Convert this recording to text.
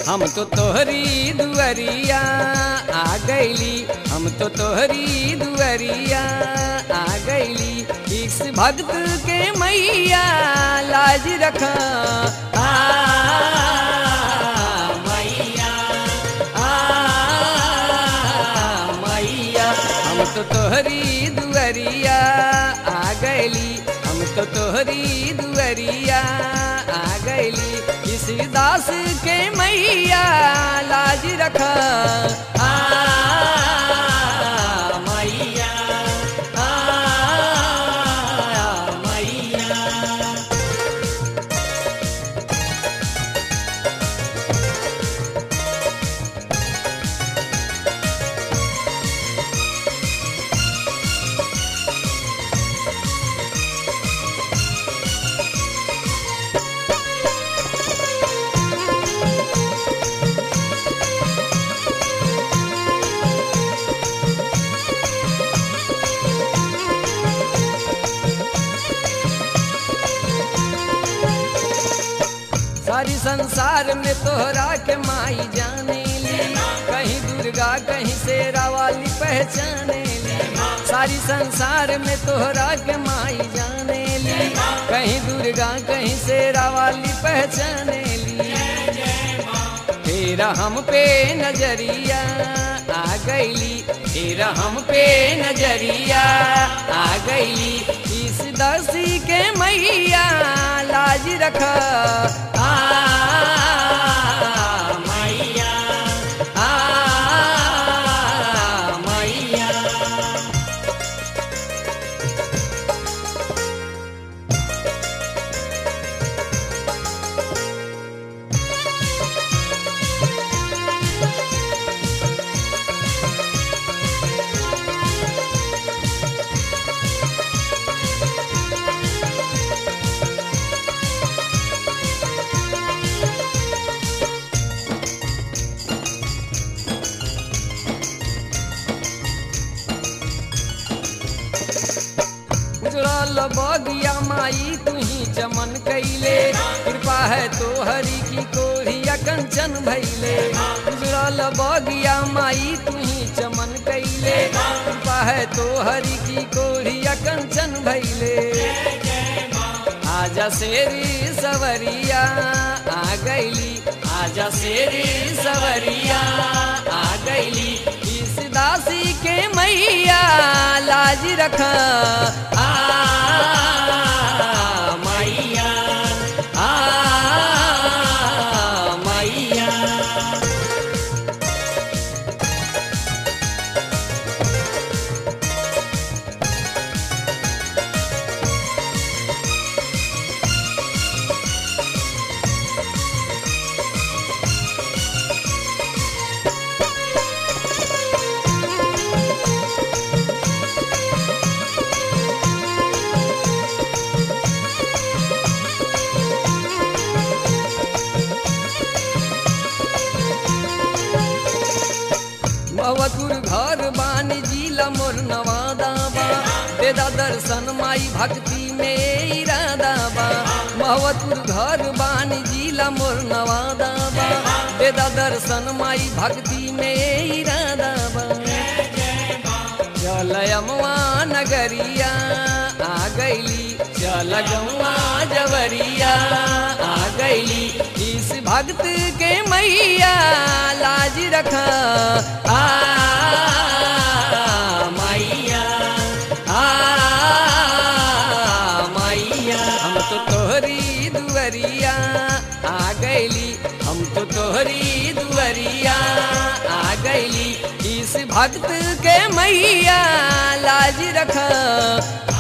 हम तो तोहरी दुअरिया आ गईली हम तो तोहरी दुअरिया आ गईली इस भक्त के मैया लाज रखा आ मैया आ मैया हम तो तोहरी दुअरिया आ गईली हम तो तोहरी दुअरिया आ गईली इस दास के मैया लाज रखा आ मैया आ मैया सारी संसार में तोहरा के माई जाने ली कहीं दुर्गा कहीं शेरा वाली पहचाने ली सारी संसार में तोहरा के माई जाने ली कहीं दुर्गा कहीं शेरा वाली पहचाने ली तेरा हम पे नजरिया आ गईली तेरा हम पे नजरिया आ गईली इस दासी के मैया लाज रखा आ मैया आ मैया उजड़ल बगिया माई तुही चमन कैले कृपा है तो हरि की कोरिया कंचन भैले उजड़ल बगिया माई तुही चमन कैले कृपा है तो हरि की कोरिया कंचन भैले आजा शेरी सवरिया आ गईली आजा शेरी सवरिया आ गईली इस दासी के मैया लाज रखा आ मैया आ मैया मवतुर घर बानी जिला मोर नवादा बा देदा दर्शन माई भक्ति में इरादा बा महवतुर घर बानी जिला मोर नवादा बा देदा दर्शन माई भक्ति में इरादा बा चल अमवा नगरिया आ गईली चल गौआ जवरिया आ गईली इस भक्त के मैया लाज रखा आ मैया आ मैया हम तो तोहरी दुअरिया आ गईली हम तो तोहरी दुअरिया आ गईली इस भक्त के मैया लाज रखा